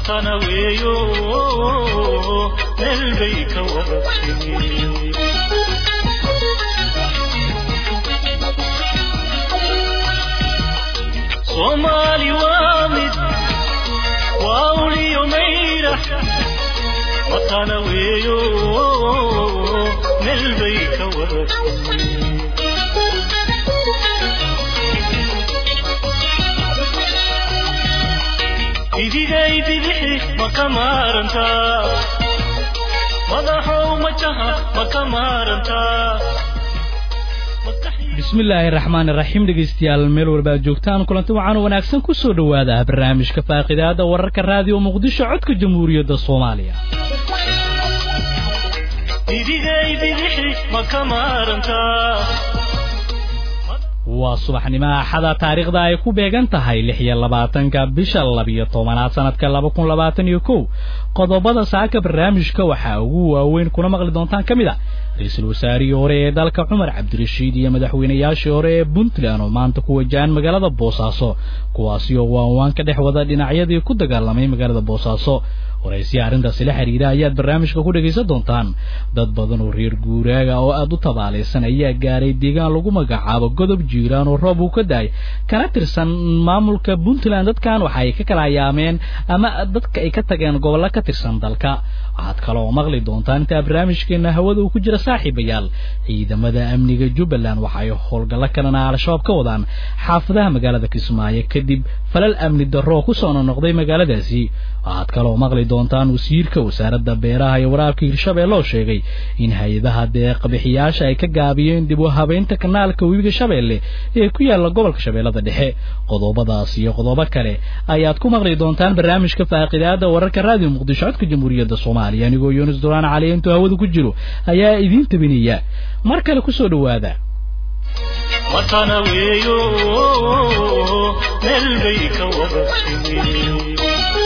matana weeyo meel bay ka wada timi soomaali waa mid waa uliyo mayra matana weeyo meel bay ka wada timi idigay bidixi ma ka maarantaa madaxow majaha ma ka maarantaa bismillaahi raxmaan iraxiim dhegaystayaal meel walba aad joogtaan kulanti waxaanu wanaagsan ku soo dhowaada barnaamijka faaqidaada wararka raadiyo muqdisho codka jamhuuriyadda soomaaliya idigay bidixi ma ka maarantaa waa subaxnimo axada taariikhda ay ku beegan tahay lix iyo labaatanka bisha labiyo tobanaad sanadka laba kun labaatan iyo kow qodobada saaka barnaamijka waxaa ugu waaweyn kuna maqli doontaan ka mid a ra-iisul wasaarihii hore ee dalka cumar cabdirashiid iyo madaxweynayaashii hore ee puntland oo maanta ku wajahan magaalada boosaaso kuwaasi oo waanwaan ka dhex wada dhinacyadii ku dagaalamay magaalada boosaaso waraysiya arrintaasi la xidhiidha ayaad barnaamijka ku dhegaysan doontaan dad badan oo reer guuraaga oo aada u tabaalaysan ayaa gaaray deegaan lagu magacaabo godob jiiraan oo roob uu ka daay kana tirsan maamulka puntland dadkan waxa ay ka kala hayaameen ama dadka ay ka tageen gobollo ka tirsan dalka waxaad kaloo maqli doontaan intaa barnaamijkeena hawada uu ku jira saaxiibayaal ciidamada amniga jubbaland waxa ay howlgallo kalena al-shabaab ka wadaan xaafadaha magaalada kismaayo kadib falal amni darro ku soo nonoqday magaaladaasi waxaad kaloo maqli doontaan wasiirka wasaaradda beeraha iyo waraabka hirshabeelle oo sheegay in hay-adaha deeqbixiyaasha ay ka gaabiyeen dib u habeynta kanaalka webiga shabeelle ee ku yaalla gobolka shabeellada dhexe qodobadaas iyo qodobo kale ayaad ku maqli doontaan barnaamijka faaqidaada wararka raadiyo muqdisho codka jamhuuriyadda soomaaliya anigoo yuunus duraan cali intuu hawada ku jiro ayaa idiin tabinaya mar kale kusoo dhowaada matana weeyo meel bay ka wada timi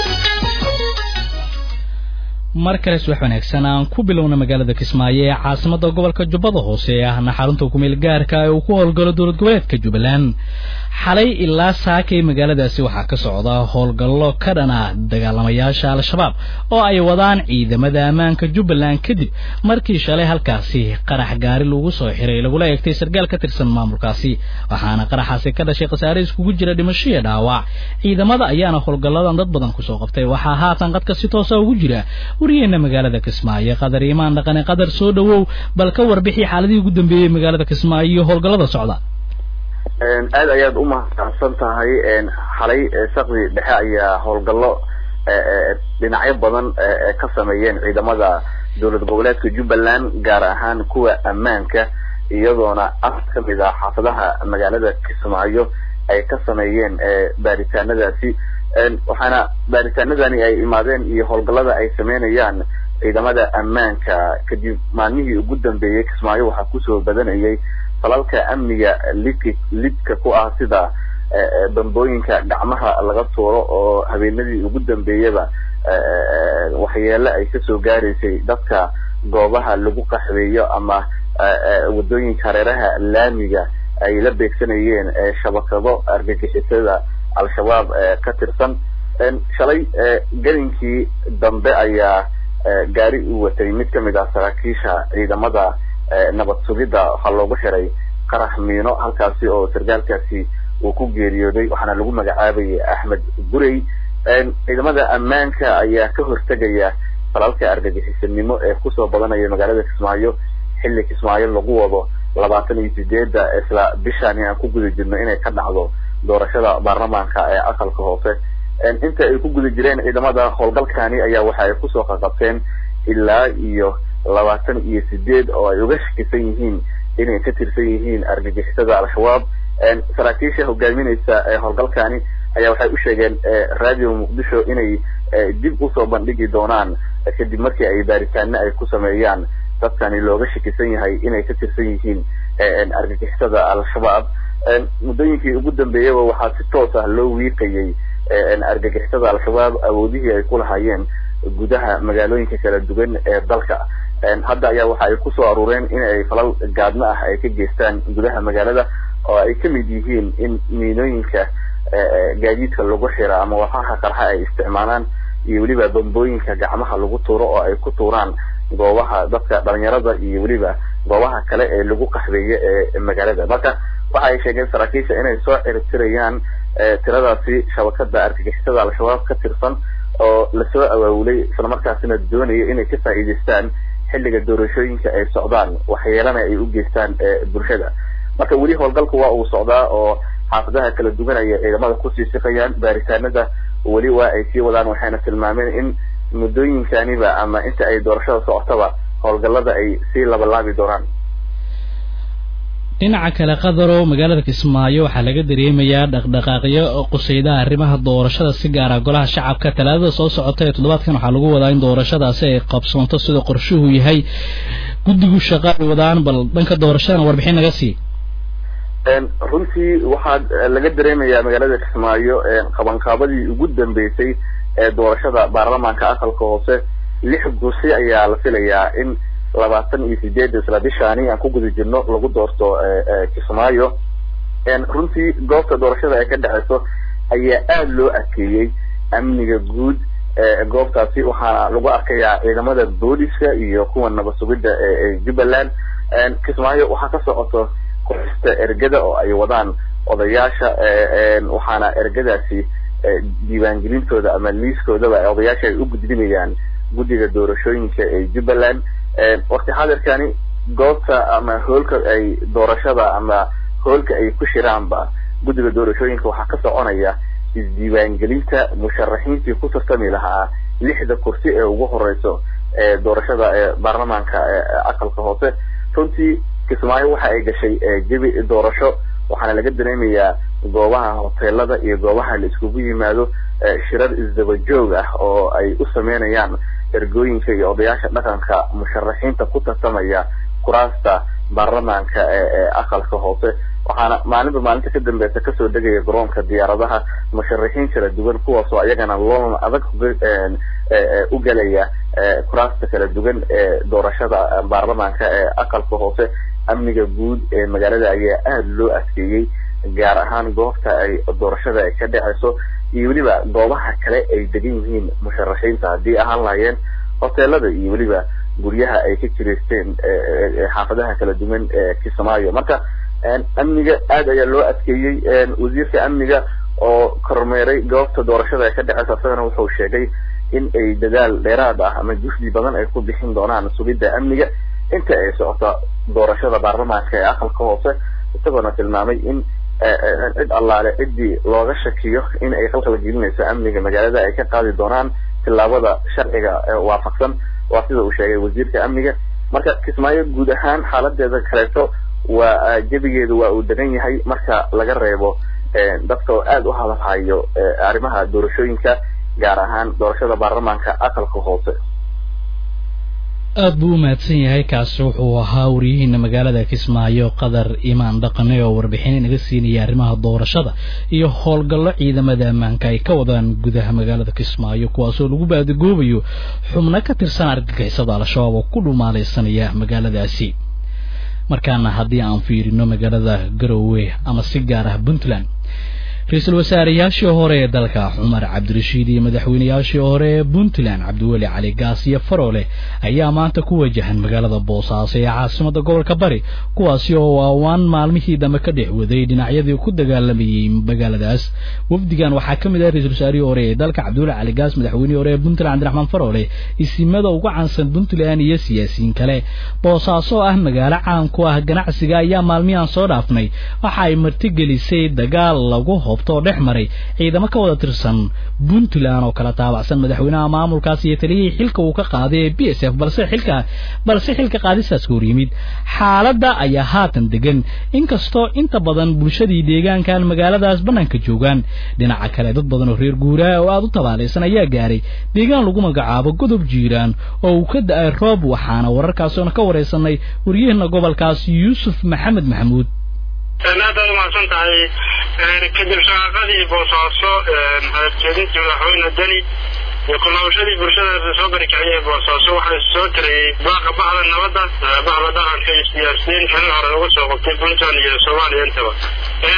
mar kale subax wanaagsan aan ku bilowna magaalada kismaayo ee caasimada gobolka jubbada hoose ee ahna xarunta kumeel gaarka ee uu ku howlgalo dowlad goboleedka jubbaland xalay ilaa saakay magaaladaasi waxaa ka socda howlgallo ka dhan ah dagaalamayaasha al-shabaab oo ay wadaan ciidamada ammaanka jubbaland kadib markii shalay halkaasi qarax gaari lagu soo xiray lagula eegtay sargaal ka tirsan maamulkaasi waxaana qaraxaasi ka dhashay khasaare iskugu jira dhimasho iyo dhaawac ciidamada ayaana howlgalladan dad badan kusoo qabtay waxaa haatan qadka si toosa ugu jira wariyeena magaalada kismaayo qadar imaan dhaqane qadar soo dhowow bal ka warbixi xaaladihii ugu dambeeyey magaalada kismaayo iyo howlgallada socda aad ayaad u mahadsan tahay xalay sakdi dhexe ayaa howlgallo dhinacyo badan ka sameeyeen ciidamada dowlad goboleedka jubbaland gaar ahaan kuwa ammaanka iyadoona af ka mid ah xaafadaha magaalada kismaayo ay ka sameeyeen baaritaanadaasi waxaana baaritaanadani ay imaadeen iyo howlgallada ay sameynayaan ciidamada ammaanka kadib maalmihii ugu dambeeyey kismaayo waxaa kusoo badanayay falalka amniga lidka lidka ku ah sida bambooyinka gacmaha laga tuuro oo habeenadii ugu dambeeyaba waxyeelo ay kasoo gaaraysay dadka goobaha lagu qaxweeyo ama wadooyinka hareeraha laamiga ay la beegsanayeen shabakado argagixisada al-shabaab ka tirsan shalay gelinkii dambe ayaa gaari u watay mid kamid ah saraakiisha ciidamada nabad sugidda waxaa loogu xiray qarax miino halkaasi oo sargaalkaasi uu ku geeriyooday waxaana lagu magacaabayay axmed gurey ciidamada ammaanka ayaa ka hortegaya falalka argagixisanimo ee kusoo badanaya magaalada kismaayo xilli kismaayo lagu wado labaatan iyo sideedda isla bishaani aan ku guda jirno inay ka dhacdo doorashada baarlamaanka ee aqalka hoose inta ay ku guda jireen ciidamada howlgalkani ayaa waxa ay kusoo qaqabteen ilaa iyo labaatan iyo sideed oo ay uga shakisan yihiin inay ka tirsan yihiin argagixisada al-shabaab saraakiisha hogaaminaysa howlgalkani ayaa waxay u sheegeen radio muqdisho inay dib usoo bandhigi doonaan kadib markii ay baaritaano ay ku sameeyaan dadkani looga shakisan yahay inay ka tirsan yihiin argagixisada al-shabaab muddooyinkii ugu dambeeyaba waxaa si toos ah loo wiiqayay argagixisada al-shabaab awoodihii ay ku lahaayeen gudaha magaalooyinka kala duwan ee dalka hadda ayaa waxa ay kusoo aruureen in ay falal gaadmo ah ay ka geystaan gudaha magaalada oo ay kamid yihiin in miinooyinka gaadiidka lagu xira ama wafaha qarxa ay isticmaalaan iyo weliba bambooyinka gacmaha lagu tuuro oo ay ku tuuraan goobaha dadka dhalinyarada iyo weliba goobaha kale ee lagu qaxbeeye ee magaalada marka waxa ay sheegeen saraakiisha inay soo ciribtirayaan tiradaasi shabakada argagixisada al-shabaab ka tirsan oo lasoo awaawulay islamarkaasina doonaya inay ka faa'iidaystaan xilliga doorashooyinka ay socdaan waxyeelana ay u geystaan bulshada marka weli howlgalku waa uu socdaa oo xaafadaha kala duwanaya ciidamada kusii siqayaan baaritaanada weli waa ay sii wadaan waxayna tilmaameen in muddooyinkaniba ama inta ay doorashada socotaba howlgallada ay sii labalaabi doonaan dhinaca kale qadaro magaalada kismaayo waxaa laga dareemayaa dhaqdhaqaaqyo qusaydaha arrimaha doorashada si gaara golaha shacabka talaadada soo socota ee toddobaadkan waxaa lagu wadaa in doorashadaasi ay qabsoonto sida qorshuhu yahay guddigu shaqa ay wadaan bal dhanka doorashadana warbixin naga sii runtii waxaa laga dareemayaa magaalada kismaayo qabanqaabadii ugu dambeysay ee doorashada baarlamaanka aqalka hoose lix gursi ayaa la filayaa in labaatan iyo sideed isla bishaani aan ku guda jirno lagu doorto kismaayo runtii goobta doorashada ay ka dhexeyso ayaa aada loo adkeeyey amniga guud goobtaasi waxaana lagu arkayaa ciidamada booliska iyo kuwa nabad sugidda ee jubbaland kismaayo waxaa ka socoto qorista ergada oo ay wadaan odayaasha waxaana ergadaasi diiwaangelintooda ama liiskoodaba odayaasha ay u gudbinayaan guddiga doorashooyinka ee jubbaland waqti xadirkani goobta ama hoolka ay doorashada ama hoolka ay ku shiraanba guddiga doorashooyinka waxaa ka soconaya isdiiwaangelinta musharaxiintii ku tartami lahaa lixda kursi ee ugu horeyso ee doorashada ee baarlamaanka aqalka hoose runtii kismaayo waxa ay gashay jebi doorasho waxaana laga dareemayaa goobaha hoteelada iyo goobaha la iskugu yimaado shirar isdaba joog ah oo ay u sameynayaan ergooyinka iyo odayaasha dhaqanka musharaxiinta ku tartamaya kuraasta baarlamaanka ee aqalka hoose waxaana maalinba maalinta ka dambeysa kasoo degaya garoonka diyaaradaha musharaxiin kala duwan kuwaasoo ayagana loolan adag u galaya kuraasta kala duwan ee doorashada baarlamaanka ee aqalka hoose amniga guud ee magaalada ayaa aada loo adkeeyey gaar ahaan goobta ay doorashada ay ka dhaceyso iyo weliba goobaha kale ay degan yihiin musharaxiinta haddii ahaan lahaayeen hoteelada iyo weliba guryaha ay ka jireysteen xaafadaha kala duwan ee kismaayo marka amniga aada ayaa loo adkeeyey wasiirka amniga oo kormeeray goobta doorashada ay ka dhaceyso isagana wuxuu sheegay in ay dadaal dheeraad ah ama juhdi badan ay ku bixin doonaan sugidda amniga inta ay socoto doorashada baarlamaanka ee aqalka hoose isagoona tilmaamay in cid allaale ciddii looga shakiyo in ay khalkhal gelinayso amniga magaalada ay ka qaadi doonaan tillaabada sharciga waafaqsan waa sida uu sheegay wasiirka amniga marka kismaayo guud ahaan xaaladeeda kaleeto waa jebigeedu waa uu degan yahay marka laga reebo dadka oo aada u hadalhayo arrimaha doorashooyinka gaar ahaan doorashada baarlamaanka aqalka hoose aada buu u mahadsan yahay kaasi wuxuu ahaa wariyihiina magaalada kismaayo qadar imaan dhaqane oo warbixin inaga siinaya arrimaha doorashada iyo howlgallo ciidamada ammaanka ay ka wadaan gudaha magaalada kismaayo kuwaasoo lagu baadigoobayo xubno ka tirsan argagixisada al-shabaab oo ku dhumaalaysanaya magaaladaasi markaana haddii aan fiirino magaalada garowe ama si gaar ah puntland ra-iisul wasaareyaashii hore ee dalka cumar cabdirashiid iyo madaxweyneyaashii hore ee puntland cabdiweli cali gaas iyo faroole ayaa maanta ku wajahan magaalada boosaaso ee caasimada gobolka bari kuwaasi oo waawaan maalmihii dambe ka dhex waday dhinacyadii ku dagaalamayey magaaladaas wafdigan waxaa ka mid ah ra-isul wasaarihii hore ee dalka cabdiweli cali gaas madaxweynihii hore ee puntland cabdiraxmaan faroole isimada ugu caansan puntland iyo siyaasiyiin kale boosaaso oo ah magaalo caan ku ah ganacsiga ayaa maalmihii aan soo dhaafnay waxa ay martigelisay dagaal lagu oo dhex maray ciidamo ka wada tirsan puntland oo kala taabacsan madaxweynaha maamulkaas iyo taliyihii xilka uu ka qaaday ee b s f balse xilka balse xilka qaadistaas ka hor yimid xaaladda ayaa haatan degan inkastoo inta badan bulshadii deegaankan magaaladaas bannaanka joogaan dhinaca kale dad badan oo reer guuraa oo aada u tabaalaysan ayaa gaaray deegaan lagu magacaabo godob jiiraan oo uu ka da-ay roob waxaana wararkaasoona ka waraysanay waryaheena gobolkaas yuusuf maxamed maxamuud aad aad umahadsan tahay kadib shaqaaqadii boosaaso hadaljeedintii madaxweyne deni iyo kunoolashadii bulshada soo barikaciyay boosaaso waxaa soo tirayay baaqa baxda nabadda baxda dhaqanka iyo siyaasiyiin xilin hore lagu soo qabtay puntland iyo soomaaliya intaba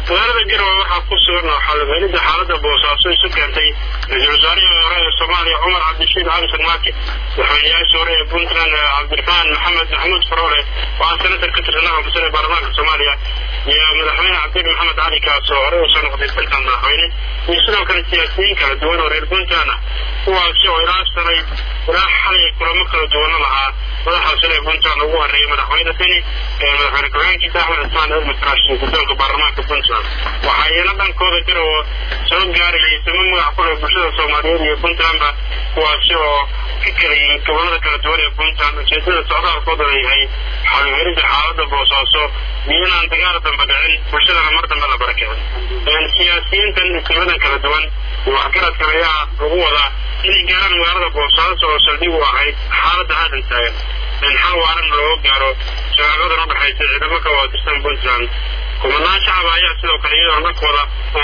magaalada garowe waxaa ku sugan oo xalfelida xaalada boosaaso isu keentay ra-iisul wasaarihii hore ee soomaaliya cumar cabdishiid xamsan maake madaxweynayaashii hore ee puntland cabdiraxmaan maxamed maxamuud faroole oo ah senatar ka tirsan aqalka sare ee baarlamaanka soomaaliya iyo madaxweyne cabdil maxamed cali kaas oo hore usoo noqday dalkan madaxweyne iyo sidoo kale siyaasiyiin kala duwan oo reer puntland ah kuwaasi oo ilaa sanay ilaa xalay kulamo kala duwana lahaa madaxa sare ee puntland ugu horeeyay madaxweyne deni madaxweyne ku-xigeenkiisa axmed cismaan elmed karaash iyo guddoonka baarlamaanka puntland waxaa iyana dhankooda garowo soo gaarayay sama magac ku leh bulshada soomaaliyeed iyo puntlandba kuwaasi oo ka kala yihiin gobolada kala duwan ee puntland ujeedada socdaalkooda yahay xaluhelida xaalada boosaaso iyo inaan dagaal dambe dhicin bulshadana mar dambe la barakicin siyaasiyiintan isimadan kala duwan iyo waxgaradkan ayaa lagu wadaa inay gaaraan magaalada boosaaso oo saldhig u ahayd xaalada haatan taagan xal waaran looga gaaro shaqaaqadan u dhexaysa ciidamo ka waatirsan puntland kumanaan shacab ayaa sidoo kale iyadoona dhankooda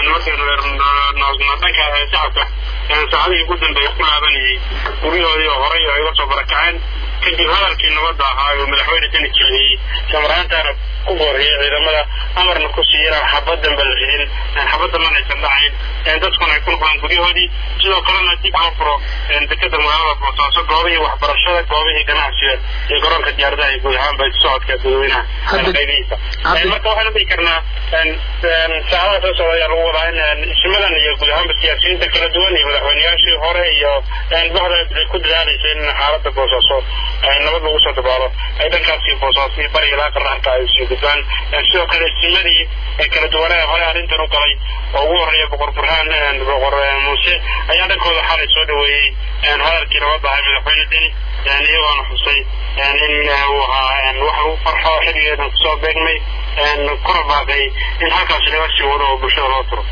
markaynu dhanka shacabka saacadihii ugu dambeeya ku laabanayay guryahoodii oo horay ay uga soo barakaceen kadib hadalkii nabadda ahaa uu madaxweyne deni jeediyey samaraantaana ku booriyay ciidamada amarna ku siiyey inaan xabad dambe la ridin xabad damban aysan dhacayn dadkuna ay ku noqdaan guryahoodii sidoo kalena dib loo furo dekeda magaalada boosaaso goobihii waxbarashada goobihii ganacsiga iyo garoonka diyaaradaha iyo guud ahaanba socodka dadweynaha qaybihiisa marka waxaanu dhihi karnaa saacadaha soo socda ayaa lagu wadaa in isimadan iyo guud ahaanba siyaasiyiinta kala duwan iyo madaxweyneyaashii hore iyo bahda ku dadaalaysa in xaalada boosaaso nabad lagu soo dabaalo ay dhankaasi boosaaso iyo bari ilaa qarnaanka ay sii gudbaan sidoo kale isimadii kala duwanaa hore arrintan u galay oo ugu horeeya boqor burhaan boqor muuse ayaa dhankooda xalay soo dhaweeyey hadalkii nabadda ahay madaxweyne deni iyagoona xusay in uu ahaa wax lagu farxo xilligeedan kusoo beegmay kuna baaqay in halkaasi laga sii wado oo bulshada loo turo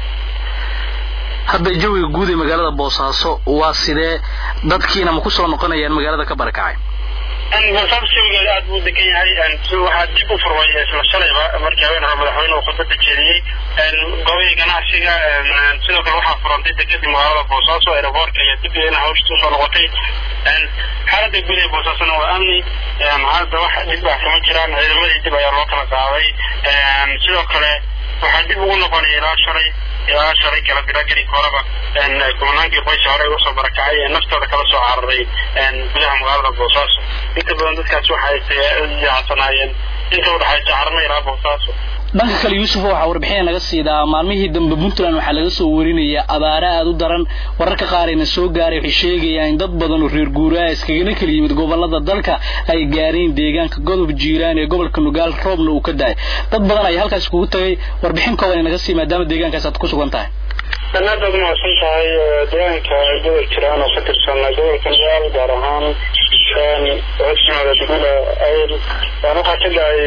hadda jawiga guud ee magaalada boosaaso waa sidee dadkiina ma ku soo noqonayaan magaalada ka barakacay boosaaso jawigeeda aad buu degan yahay waxaa dib u furmay isla shalayba markii haween hore madaxweyne uu khudbada jeediyey goobihii ganacsiga sidoo kale waxaa furantay dekadii magaalada boosaaso aeroboortka iyo dib ina hawshta usoo noqotay xaalada guud ee boosaasona waa amni hadda wax dhib ah kama jiraan ciidamadii dib ayaa loo kala qaaday sidoo kale waxaa dib ugu noqonaya ilaa shalay ilaa shalay kala bilageli horeba kumanaankii qoysa hore usoo barakacay ee naftooda kala soo cararay gudaha magaalada boosaaso inta badan dadkaas waxay jaacsanaayeen inta udhexaysa carmo ilaa boosaaso dhanka kale yuusuf waxaa warbixina naga siidaa maalmihii dambe puntland waxaa laga soo warinaya abaare aada u daran wararka qaarayna soo gaaray waxay sheegayaan in dad badan oo reer guuraa iskagana kala yimid gobolada dalka ay gaareen deegaanka godob jiiraan ee gobolka nugaal roobna uu ka daay dad badan ayaa halkaas kugu tagay warbixin kooban naga sii maadaama deegaankaas aad ku sugan tahay danaad baad mahadsan tahay deegaanka gobol jiraan oo ka tirsan gobolka nugaal gaar ahaan codsimaada degmada ayl waxaa ka dhacay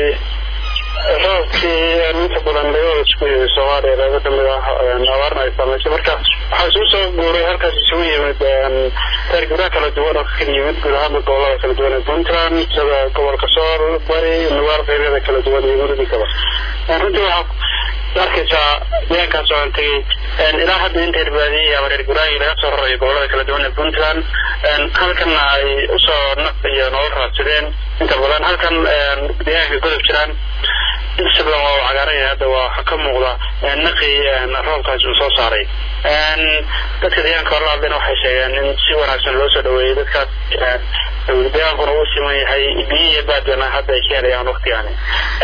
roobkii inta badan dagada isku yimid soomaaliya qaybo kamid ah abaarna ay saameysay marka waxaa isugu soo guuray halkaas isugu yimid taargibraa kala duwan oo kakala yimid guud ahaanba gobolada kala duwan ee puntland sida gobolka sool bari nugaal qeybyada kala duwan iyo muridikaba runtii waxaa arkaysaa deegaankaas oo aan tegey ilaa hadda inta irbaadiyey ama reer guraayi laga soo rarayo gobolada kala duwan ee puntland halkanna ay usoo naf iyo nolol raadsadeen inta badan halkan deegaanka godob jiraan inta badan waa cagaaraya hadda waa waxa ka muuqda naqi roobkaas uu soo saaray dadka deegaanka hore hadlena waxay sheegeen in si wanaagsan loo soo dhaweeyey dadkaas deegaankuna uu siman yahay biyo iyo baadana hadda ay ka helayaan waktigaani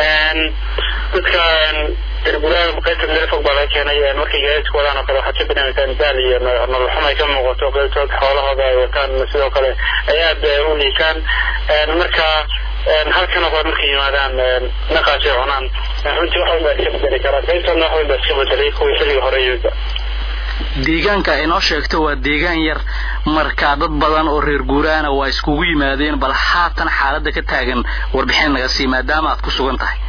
dadka irgulaha qaybta meel fog baa laga keenay markay gaadiidka wadaan oo kale waxaad ka banaamijaan daal iyo nolol xum ay ka muuqato qaybtood xoolahooda ay wataan sidoo kale ay aada u liitaan marka halkan oo kale markay yimaadaan naqaasay cunaan runtii wax walba iska bedeli karaa qaybtoodna wax walba iska bedelay kuwii xilliga hore yimidba deegaanka inoo sheegto waa deegaan yar marka dad badan oo reer guuraana waa iskugu yimaadeen bal haatan xaaladda ka taagan warbixin naga sii maadaama aad ku sugan tahay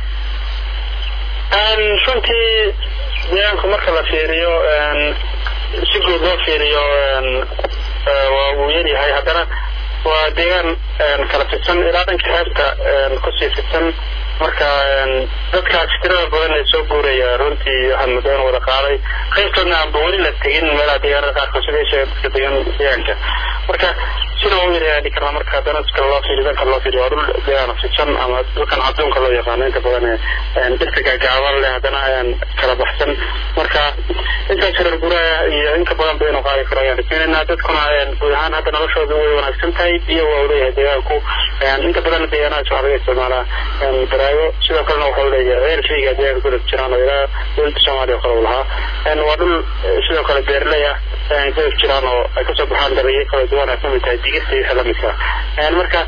runtii deegaanku marka la fiiriyo si guud loo fiiriyo waa uu yaryahay haddana waa deegaan kala fidsan ilaa dhanka xeebta kusii fidsan marka dadkaas tirada badan ee soo guuraya runtii waxaad muddo in wada qaaday qaybtoodna aanba weli la tegin meelaha deegaanada qaarkood sida sheega dadka degan deegaanka marka sina u yaryari karnaa marka haddana si kale loo fiiriyo dan kale loo fiiriyo waa dhul deegaana fidsan ama dhulkan cadduunka loo yaqaano inta badan ee dhirta gaagaaban leh haddana ayaan kala baxsan marka intaas reer guraya iyo inka badan baynu qaadi karo ayaan rajaynaynaa dadkuna guud ahaan hadda noloshooda way wanaagsan tahay biyo waa u leeyahay deegaanku inta badan deegaanahaas waxaa laga isticmaalaa baraago sidoo kalena waxa u leeyahay ceel shayga deegaanka ku jiraan oo ilaa dowladda soomaaliya oo kale u lahaa waa dhul sidoo kale beerley ah ku jiraan oo ay kasoo baxaan dalagyo kala duwan ay kamid tahay digirta iyo wixii lamidka marka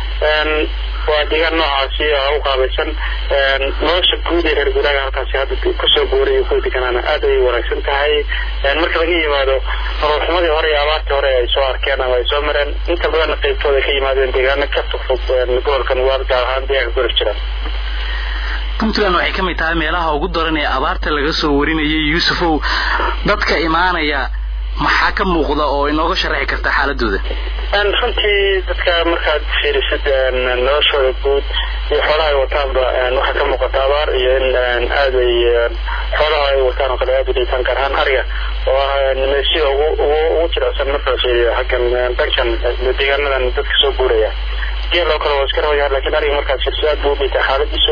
waa deegaan noocaasi u qaabaysan nolosha guud ee reer guuraaga halkaasi hadda kusoo guuray iyo kuwa deganaana aad ayay wanaagsan tahay marka laga yimaado nololxumadii hore iyo abaartii hore ay soo arkeen ama ay soo mareen inta badan qaybtooda ka yimaadeen deegaano ka fogfog gobolkan waa gaar ahaan deegaanka gurif jira puntland waxay ka mid tahay meelaha ugu daran ee abaarta laga soo warinayay yuusufow dadka imaanaya maxaa ka muuqda oo inooga sharaxi karta xaaladooda runtii dadka markaad fiirisid noloshooda guud iyo xoolaha ay wataanba waxaa ka muuqata abaar iyo in aad ay xoolaha ay wataan oo kale aad u dhiitaan gaar ahaan ariga oo ah meesida ugu ugu jirecsan marka la fiiriyo xaggan dankan deegaanadan dadka soo guuraya geel oo kale waa iska rabayaa lakin ariga markaad fiiriso aad buu u dhiitaa xaaladiisu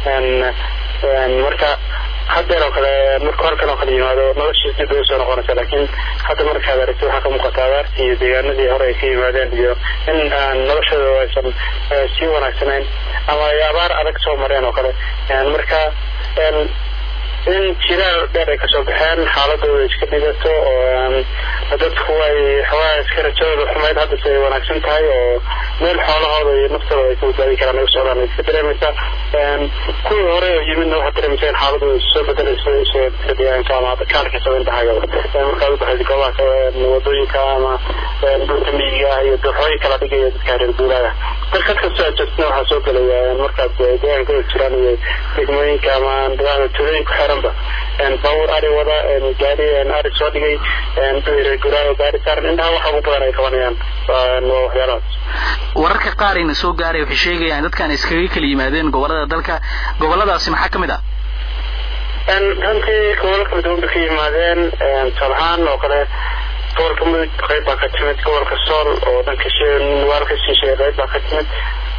marka haddeer oo kale marka horkan oo kale yimaado noloshiis dib bay usoo noqonaysa laakiin hadda markaad aragto waxaa ka muuqata abaartii iyo deegaanadii hore ay ka yimaadeen iyo in noloshooda aysan sii wanaagsanayn ama ay abaar adag soo mareen oo kale marka in jilaal dheer ay kasoo baxeen xaaladooda iska dhigato oo dadku ay xoogaa iska rajadooda xumayd haddase ay wanaagsan tahay oo meel xoolahooda iyo naftooda ay ka badbaadi karaan ay u socdaan ay iska dareemaysaa kuwii hore oo yimidna waxaad dareemaysaa in xaaladooda soo bedelayso isoo deegaanka ama kaalka sabayntahaga markaad u baxayd goobaha wadooyinka ama dhulka miyiga ah iyo dooxooyin kala dhigaya dadka reer guuraaga dalkad kastoo aad joogtana waxaa soo gelaya markaad deegaanka ka jiraan iyo degmooyinka ama tuulooyinka xeeran baabuur ari wada gaari ari soo dhigay reer guuraaga gaari saaran indhaha waxa ugu badan ay qabanayaan waa waxyaalahaas wararka qaar ayna soo gaaray waxay sheegayaan dadkaan iskaga kala yimaadeen gobolada dalka goboladaasi maxaa ka mid ah runtii gobollo kala duwan bay ka yimaadeen tusaalahaan oo kale gobolka mudug qayb baa ka timid gobolka sool oo dhanka nuwaal ka siishay qayb baa ka timid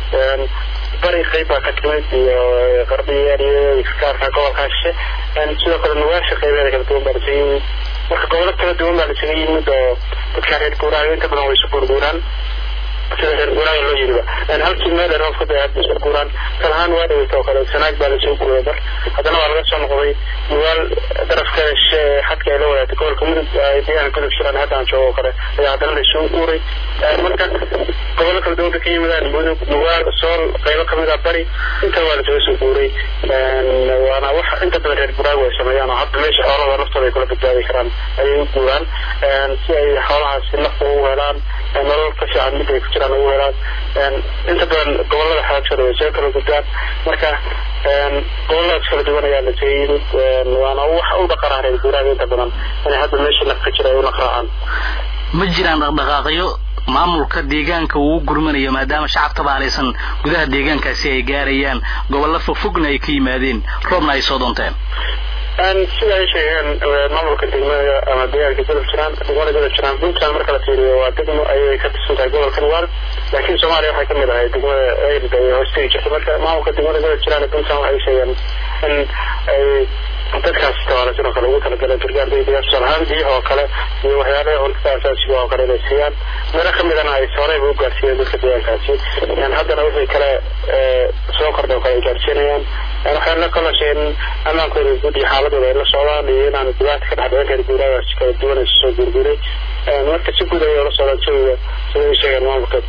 bari qayb baa ka timid iyo qarbiyeer iyo iskaarka gobolkaa shishe sidoo kale nuwaasha qaybeeda kala duwan baa lasaga yimid marka gobollo kala duwan baa lasaga yimid oo dadka reer guuraayo inta badan way isu guurguuraan sida reer guuraaga loo yiriba halkii meel ay roobka day hadda isu guuraan talahaan waa dhaweyta oo kale sanaag baa lasoo guuray mar haddana waa laga soo noqday nuwaal darafkeeda shishe xadka ay la wadaagtay gobolka mudug ay deegaanka gudub jiraan hadda aan joogo oo kale ayaa haddana laisoo guuray marka gobollo kala duwan ka ka yimaadaan mudug nuwaal sool qaybo kamid ah bari inta waa lasaga soo guuray waana wax inta badan reer guuraaga ay sameeyaan oo hadda meesha xoolahooda naftooda ay kula badbaadi karaan ayay u guuraan si ay xoolahaasi nafta ugu helaan nolol ka fiican mid ay ku jiraan ugu helaan inta badan gobolada xaajooda way soo kala gudbaan marka goboladaas kala duwan ayaa lasaga yimid waana wax u dhaqanaa reer guuraaga inta badan inay hadda meesha naf ka jira ay u naqraacaan ma jiraan dhaqdhaqaaqyo maamulka deegaanka uu gurmanayo maadaama shacab tabaalaysan gudaha deegaankaasi ay gaarayaan gobollo fogfogna ay ka yimaadeen roobna ay soo doonteen sida ay sheegeen maamulka degmada ama deegaanka gudub jiraan degmada gudub jiraan puntland marka la fiiriyo waa degmo ayay ka tirsan tahay gobolka nuwaal laakiin soomaaliya waxay kamid ahay degmada eyrda ay hoostegi jirtay marka maamulka degmada gudub jiraan ee puntland waxay sheegeen in ay dadkaas tabaalaysan oo kale ugu talagalay gargaar degdega tusaale ahaan biyaha oo kale iyo waxyaalaha cuntada asaasiga oo kale inay siiyaan meelo kamidana ay horeyba u gaarsiiyeen dadka deegaankaasi haddana wixii kale soo kordhay oo kale ay gaarsiinayaan waxaana kaloo sheegeen ammaankooda guud iyo xaaladooda ay la socdaan iyo inaan dhibaata ka dhex dhicin reer guuraagaas kala duwan ay soo guurguuray marka si guud ayay ula socdaan jawiga sida ay sheegeen maamulka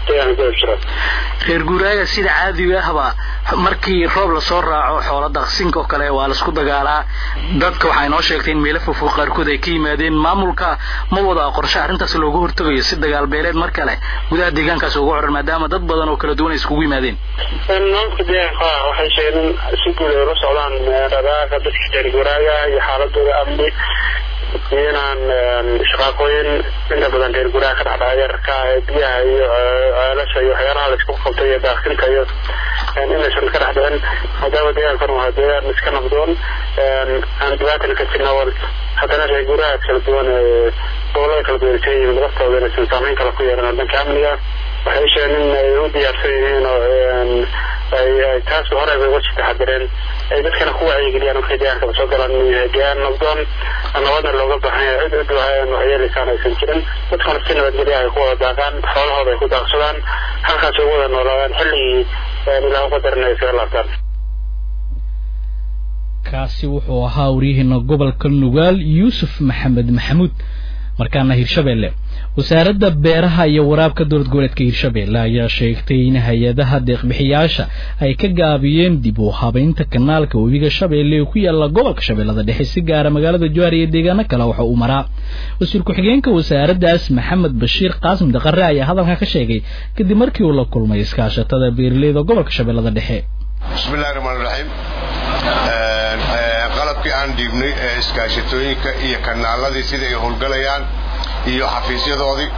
reer guuraaga sida caadiga ahba markii roob lasoo raaco xoola daqsinka oo kale waa laisku dagaalaa dadka waxay noo sheegtay in meelo fogfog qaarkood ay ka yimaadeen maamulka ma wada qorshe arrintaas loogu hortagayo si dagaal beeleed mar kale gudaha deegaankaas ugu xiran maadaama dad badan oo kala duwan ay iskugu yimaadeen maamulka deegaanka waxay sheegeen in si guud ay ula socdaan dhaqaaqa dadka reer guuraaga iyo xaaladooda amni iyo inaan shaqaaqooyin inta badan reer guuraha ka dhexdhaca yararka ee biyaha iyo ceelasha iyo waxyaalaha laisku qabtay iyo daaqsinka iyo inaysan ka dhex dhicin maadaama deegaankan waa deegaan iska nabdoon aan dhibaatan ka jirna wal haddana reer guuraha kala duwan gobolada kala duwan ka yimid laftooda inaysan saameyn kale ku yeelan dhanka amniga waxay sheegeen in ay u diyaarsan yihiin oo ay taas hore bay uga taxadireen ay dadkana ku wacyigeliyaan markay deegaankaba soo galaan deegaan nabdoon nabadna looga baahan yahay cid cid waxyeelaysaan aysan jirin dadkana si nabadgelya ay ku wada daaqaan xoolahooda ay ku daaqsadaan halkaas ay u wada noolaadaan xilligii ilaahu qadarin ay isaga laabtaan kaasi wuxuu ahaa waryaheena gobolka nugaal yuusuf maxamed maxamuud markaana hirshabeelle wasaaradda beeraha iyo waraabka dowlad goboleedka hirshabeelle ayaa sheegtay in hay-adaha deeqbixiyaasha ay ka gaabiyeen dib u habaynta kanaalka webiga shabeelle ee ku yaala gobolka shabeellada dhexe si gaara magaalada jowhar iyo deegaano kale waxa uu maraa wasiir ku-xigeenka wasaaraddaas maxamed bashiir qaasim daqare ayaa hadalkan ka sheegay kadib markii uu la kulmay iskaashatada beeraleyda gobolka shabeellada dhexe bismillahi raxmaan raxiim qalabkii aan dhiibnay ee iskaashatooyinka iyo kanaaladii sida ay howlgalayaan iyo xafiisyadoodii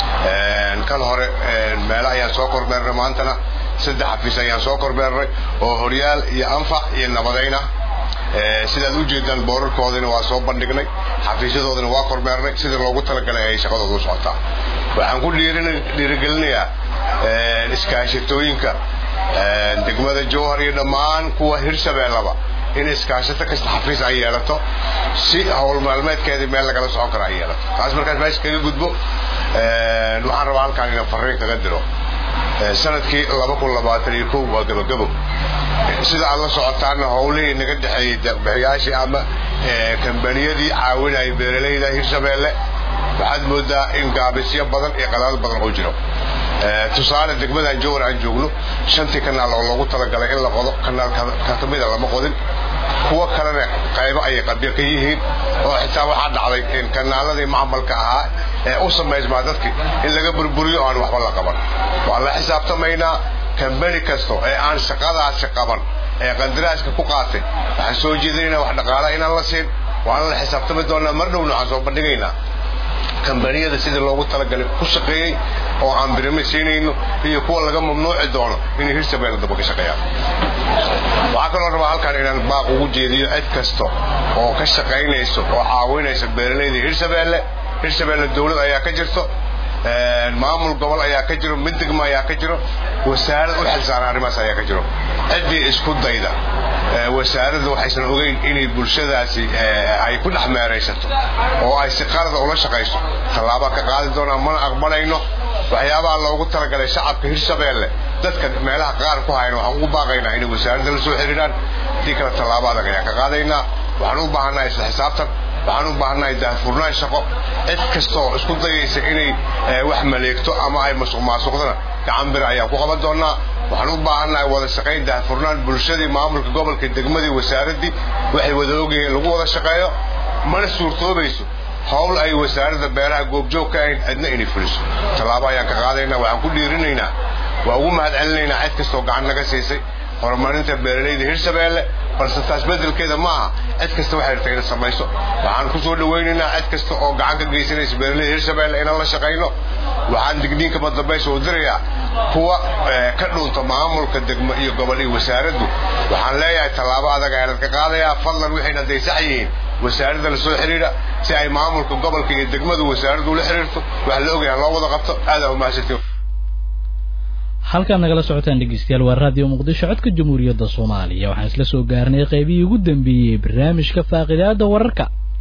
kan hore meelo ayaan soo kormeernay maantana saddex xafiis ayaan soo kormeernay oo horyaal iyo anfac iyo nabadayna sidaad u jeedaan boorarkoodina waa soo bandhignay xafiisyadoodina waa kormeernay sidii loogu talagalay ay shaqadooda u socotaa waxaan ku dhiirigelinayaa iskaashatooyinka degmada jowhar iyo dhammaan kuwa hirshabeellaba in iskaashato kasta xafiis ay yeelato si howl maalmeedkeedii meel lagala socon kara ay yeelato taas markaas meesha kaga gudbo waxaan rabaa halkaan inaan fariin kaga diro sanadkii laba kun labaatan iyo kow waa gabagabo sida aad la socotaana howlihii naga dhexeeyey deeqbixiyaashii ama kambaniyadii caawinaya beeralayda hirshabeelle waxaad moodaa in gaabisyo badan iyo qalaal badan uu jiro tusaale degmadan jowar aan joogno shantii kanaal oo loogu talagalay in la qodo kanaal ka mida lama qodin kuwo kalena qaybo ayay qabyo ka yihiin oo xitaa waxaa dhacday in kanaaladii macmalka ahaa ee u samaysmaa dadki in laga burburiyo aan waxba la qaban waan la xisaabtamaynaa kambani kasto ee aan shaqadaasi qaban ee qandaraaska ku qaatay waxaan soo jeedinaynaa wax dhaqaala inaan la siin waana la xisaabtami doonaa mar dhowna waxaan soo bandhigaynaa kambaniyada sidii loogu talagalay ku shaqeeyey oo aan birime siinayno iyo kuwa laga mamnuuci doono inay hirshabeelle daba ka shaqeeyaan waxaa kaloo rabaa halkaan inaan baaq ugu jeediyo cid kasta oo ka shaqaynayso oo caawinaysa beeralayda hirshabeelle hirshabeelle dowlad ayaa ka jirto maamul gobol ayaa ka jiro mid degmo ayaa ka jiro wasaarad u xilsaaran arrimahaas ayaa ka jiro ciddii isku dayda wasaaradda waxaysan ogeyn inay bulshadaasi ay ku dhex meeraysato oo ay si qalada ula shaqayso tallaabaa ka qaadi doonaa mana aqbalayno waxyaabaha loogu talagalay shacabka hirshabeelle dadka meelaha qaar ku hayna waxaan ugu baaqaynaa inay wasaaradda la soo xiriiraan haddii kale tallaabo adag ayaan ka qaadaynaa waxaan u baahannahay isla xisaabtan waxaan u baahannahay daahfurnaan shaqo cid kastaoo isku dayaysa inay wax maleegto ama ay masuq maasuqdana gacan bir ayaan ku qaban doonaa waxaan u baahannahay wada shaqayn daahfurnaan bulshadii maamulka gobolka degmadii wasaaraddii waxay wada ogayeen lagu wada shaqeeyo mana suurtoobayso howl ay wasaaradda beeraha goobjoog ka ahayn cidna inay fuliso tallaabo ayaan ka qaadaynaa waxaan ku dhiirinaynaa waa ugu mahad celinaynaa cid kastoo gacan naga siisay horumarinta beeralayda hirshabeelle balse taas bedelkeeda ma aha cid kasta waxay rabtay inay samayso waxaan ku soo dhawaynaynaa cid kasta oo gacan ka geysanaysa beeralayda hirshabeelle inaan la shaqayno waxaan digniinka badambaysa u dirayaa kuwa ka dhunta maamulka degmo iyo gobol iyo wasaaraddu waxaan leeyahay tallaabo adag ayaanad ka qaadayaa fadlan waxayna hadday sax yihiin wasaaradda la soo xiriira si ay maamulka gobolka iyo degmadu wasaaraddu ula xiriirto wax la ogyaha loo wada qabto aadaa umahadsantiin halkaad nagala socotaan dhegeystayaal waa raadiyo muqdisho codka jamhuuriyadda soomaaliya waxaan isla soo gaarnay qaybihii ugu dambeeyey barnaamijka faaqidaada wararka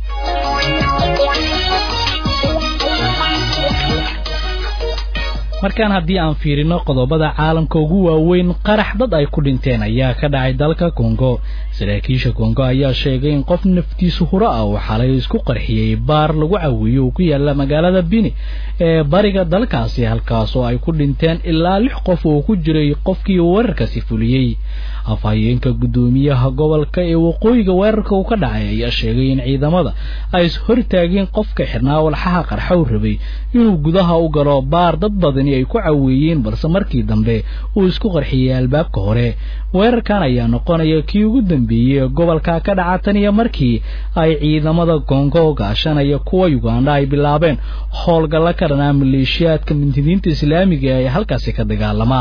markaan haddii aan fiirino qodobada caalamka ugu waaweyn qarax dad ay ku dhinteen ayaa ka dhacay dalka kongo saraakiisha kongo ayaa sheegay in qof naftiisu huro ah uu xalay isku qarxiyey baar lagu cawiyo uu ku yaala magaalada bini ee bariga dalkaasi halkaas oo ay ku dhinteen ilaa lix qof oo ku jiray qofkii weerarkaasi fuliyey afhayeenka guddoomiyaha gobolka ee waqooyiga weerarka uu ka dhacay ayaa sheegay in ciidamada ay ishortaageen qofka xirnaa walxaha qarxow rabay inuu gudaha u galo baar dad badani ay ku caweeyeen balse markii dambe uu isku qarxiyey albaabka hore weerarkan ayaa noqonaya kii ugu dambeeyey ee gobolka ka dhaca tan iyo markii ay ciidamada kongo gaashanaya kuwa uganda ay bilaabeen howlgalla ka dhanaa maleeshiyaadka mintidiinta islaamiga ee halkaasi ka dagaalamaa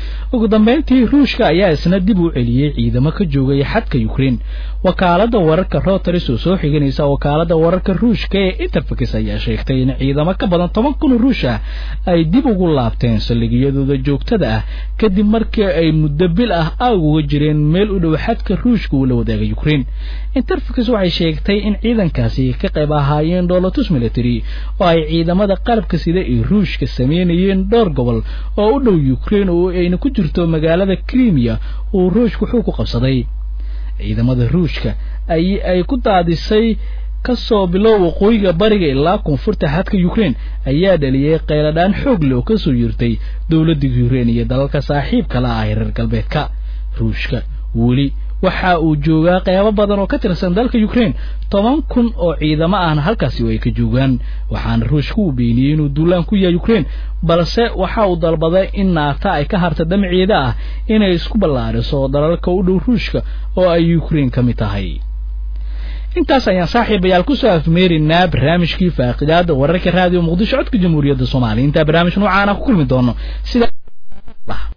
ugu dambeyntii ruushka ayaa isna dib u celiyey ciidamo ka joogaya xadka ukraine wakaalada wararka routers oo soo xiganaysa wakaalada wararka ruushka ee interfax ayaa sheegtay in ciidamo ka badan toban kun ruush ah ay dib ugu laabteen saldhigyadooda joogtada ah kadib markii ay muddo bil ah aag uga jireen meel u dhow xadka ruushka uu la wadaagay ukraine interfax waxay sheegtay in ciidankaasi ka qayb ahaayeen dhoolatus military oo ay ciidamada qalabka sida ee ruushka sameynayeen dhowr gobol oo u dhow ukraine oo ayna ku jirto magaalada crimea uu ruushku xuu ku qabsaday ciidamada ruushka ay ay ku daadisay kasoo bilow waqooyiga bariga ilaa koonfurta xadka ukraine ayaa dhaliyay qayladhaan xoog leh oo kasoo yirtay dowladda ukraine iyo dalalka saaxiibka la ah reer galbeedka ruushka weli waxa uu joogaa qeybo badan oo ka tirsan dalka ukraine toban kun oo ciidamo ahna halkaasi ay ka joogaan waxaana ruushka uu beeniyey inuu duulaan ku yahay ukraine balse waxa uu dalbaday in naata ay ka harta damaceeda ah inay isku ballaariso dalalka u dhow ruushka oo ay ukraine ka mid tahay intaas ayaan saaxiibayaal kusoo afmeerinaa barnaamijkii faaqidaada wararka raadiyo muqdisho codka jamhuuriyadda soomaaliya intaa barnaamij noocaana ku kulmi doono sida